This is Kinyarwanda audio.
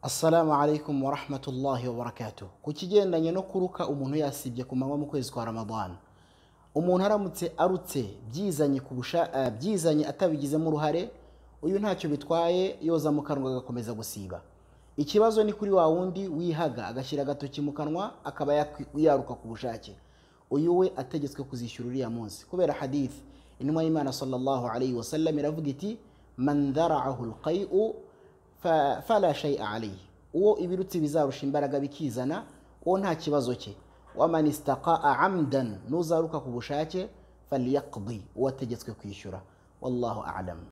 assalamu alaikum wa rahmatullahi wa barakatuh ku kigendanye no kuruka umuntu yasibye ku manywa mu kwezi kwa ramadana umuntu aramutse arutse byizanye ku busha- eh, byizanye atabigizemo uruhare uyu ntacyo bitwaye yoza mu kanwa agakomeza gusiba ikibazo ni kuri wa wundi wihaga agashyira agatoki mu kanwa akaba yakwi- yaruka ku bushake uyu we ategetswe kuzishyura uriya munsi kubera hadithi intumwa y'imana sallallahu alayhi wa sallam iravuga iti man dharaahu lqai'u fa- fala shay'a alayhi uwo ibirutsi bizarusha imbaraga bikizana uwo nta kibazo cye waman istaqaa amdan n'uzaruka ku bushake falyaqdi uwo ategetswe kwishyura wallahu alam